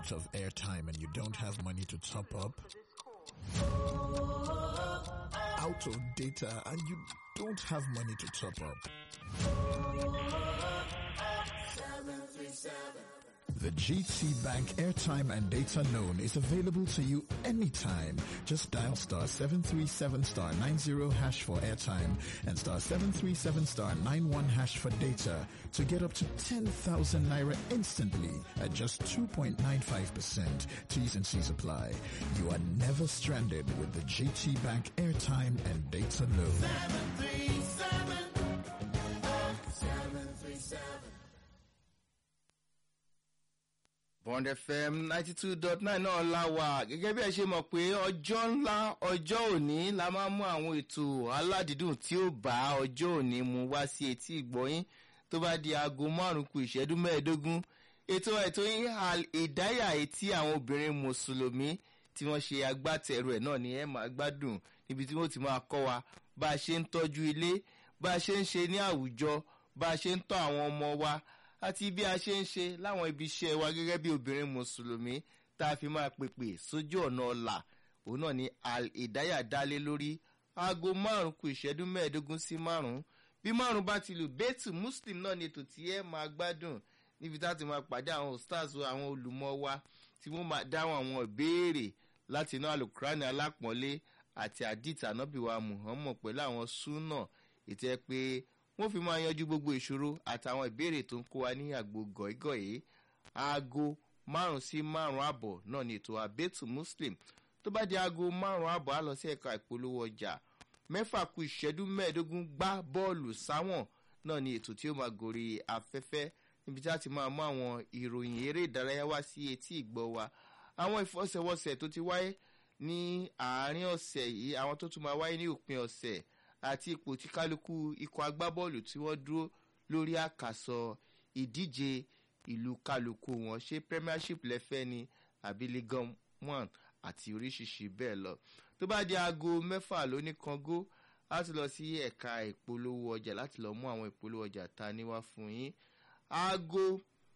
out of airtime and you don't have money to top up? Out of data and you don't have money to top up? The GT Bank airtime and data loan is available to you anytime. Just dial star 737 star 90 hash for airtime and star 737 star 91 hash for data to get up to 10,000 naira instantly at just 2.95%. T's and C's apply. You are never stranded with the GT Bank airtime and data loan. bond fm ninety two dot nine náà la wà gẹ́gẹ́ bí ẹ ṣe mọ̀ pé ọjọ́ ńlá ọjọ́ òní la máa mú àwọn ètò aládìídùn tí ó bá ọjọ́ òní mu wá sí etí ìgbọ́yín tó bá di aago márùn-ún kù ìṣẹ́jú mẹ́ẹ̀ẹ́dógún ètò ètò yín ìdáyà etí àwọn obìnrin mùsùlùmí tí wọ́n ṣe agbátẹrù ẹ̀ náà ni ẹ máa gbádùn níbi tí wọ́n ti máa kọ́ wa bá a ṣe ń tọ́jú ilé bá a ṣe ń ṣe ní àwùjọ bá a ṣe ń tọ́ àwọn ọmọ wa àti bí a ṣe ń ṣe láwọn ibi iṣẹ́ wa gẹ́gẹ́ bí obìnrin mùsùlùmí tá a fi máa pèpè sójú ọ̀nà ọ̀la òun náà ni ìdáyà dálé lórí aago márùn kù ìṣẹ́jú mẹ́ẹ̀ẹ́dógún sí márùn bí márùn bá ti lù bẹ́ẹ̀tù muslim náà ni ètò tí ẹ máa gbádùn níbi tá a ti máa pàdé àwọn stars àwọn olùmọ̀ wa tí wọ́n máa dáhùn àwọn ìbéèrè láti inú alukurani alápọ̀nlé àti àdìtà nábìwá muhammad pẹ̀lú àwọn súnà ètò ẹ pé wọ́n fi máa yanjú gbogbo ìṣòro àtàwọn ìbéèrè tó ń kó wa ní àgbo gọ̀ẹ́gọ̀ẹ́ aago márùn sí márùn àbọ̀ náà ni ètò àbẹ́tù muslim tó bá di aago márùn àbọ̀ á lọ sí ẹ̀ka ìpolówó ọjà mẹ́fà ku ìṣẹ́jú mẹ́ẹ̀ẹ́dógún gbá bọ́ọ̀lù sáwọ̀n náà ni ètò tí ó máa gòrí afẹ́fẹ́ níbi tí a ti máa mú àwọn ìròyìn eré ìdárayá wá sí etí ìgbọ́ wa àwọn ìfọsẹ̀wọsẹ̀ tó ti wáyé ní àárín ọ̀sẹ̀ yìí àwọn tó tún máa wáyé ní òpin ọ̀sẹ̀ àti ipò tí kálukú ikọ̀ agbábọ́ọ̀lù tí wọ́n dúró lórí àkàsọ ìdíje ìlú kálukú wọn ṣé premiership lẹ́fẹ́ ni àbí legon one àti oríṣiríṣi bẹ́ẹ̀ lọ tó bá di aago mẹ́fà lóní kango láti lọ sí ẹ̀ka ìpolówó ọjà láti lọ mú àwọn ìpolówó ọjà ta níwá fún yín aago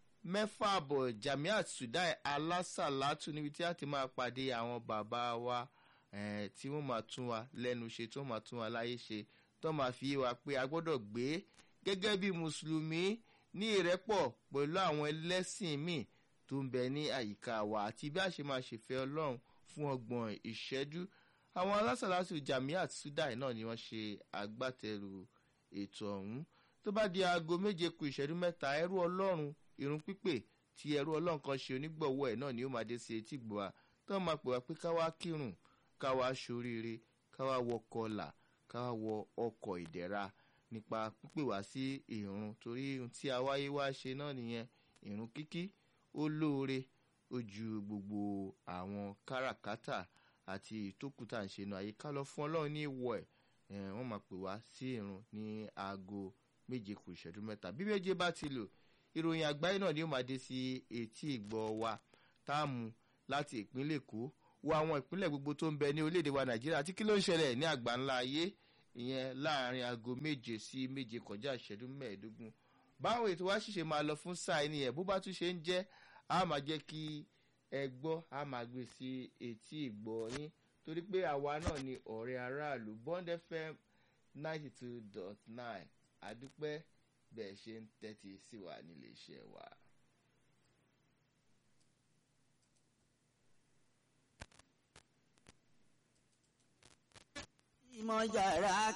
mẹ́fà àbọ̀ jamiat sudai alásàlátù níbi tí a ti máa pàdé àwọn bàbá wa tí wọ́n máa tún wa lẹ́nu ṣe tí wọ́n máa tún wa láyé ṣe tó máa fi wa pé a gbọ́dọ̀ gbé gẹ́gẹ́ bí mùsùlùmí ní ìrẹ́pọ̀ pẹ̀lú àwọn ẹlẹ́sìn míì tó ń bẹ ní àyíká wa àti bí a ṣe máa ṣèfẹ́ ọlọ́run fún ọgbọ̀n ìṣẹ́jú àwọn alásàlátù jamiat sudai náà ni wọ́n ṣe agbátẹrù ètò ọ̀hún tó bá di aago méje ku ìṣẹ́jú mẹ́ta ẹrú ọlọ́run irun pípè tí ẹrú ọlọ́run kan ṣe onígbọ̀wọ́ ẹ̀ náà ni ó máa dé sí etí gbọ́ wa tó máa pè wá pé ká wá kírun ká wá ṣoríire ká wá wọ kọlà ká wá wọ ọkọ̀ ìdẹ̀ra nípa pípè wá sí ìrun torí ohun tí a wáyé wá ṣe náà nìyẹn ìrun kíkí ó lóore ó ju gbogbo àwọn káràkátà àti ìtókùtà ń ṣe nu àyè ká lọ fún ọlọ́run ní ìwọ̀ ẹ̀ wọ́n máa pè wá sí ìrun ní aago méje kù ìṣẹ́jú mẹ́ta bí méje bá ti lò ìròyìn àgbáyé náà ni ó máa dé sí etí ìgbọ́ wa táàmù láti ìpínlẹ̀ èkó wo àwọn ìpínlẹ̀ gbogbo tó ń bẹ ní orílẹ̀-èdè wa nàìjíríà àti kí ló ń ṣẹlẹ̀ ní àgbà ńlá ayé ìyẹn láàrin aago méje sí méje kọjá ìṣẹ́jú mẹ́ẹ̀ẹ́dógún báwo ètò wa ṣìṣe máa lọ fún sáà ẹni yẹn bó bá tún ṣe ń jẹ́ a máa jẹ́ kí ẹ gbọ́ a máa gbé sí etí ìgbọ́ yín torí pé àwa náà ni ọ̀rẹ́ aráàlú bond fm ninety two dot nine àdúpẹ́ bẹ́ẹ̀ ṣe ń tẹ́tí sí wa nílé iṣẹ́ wa. ìmọ̀ yàrá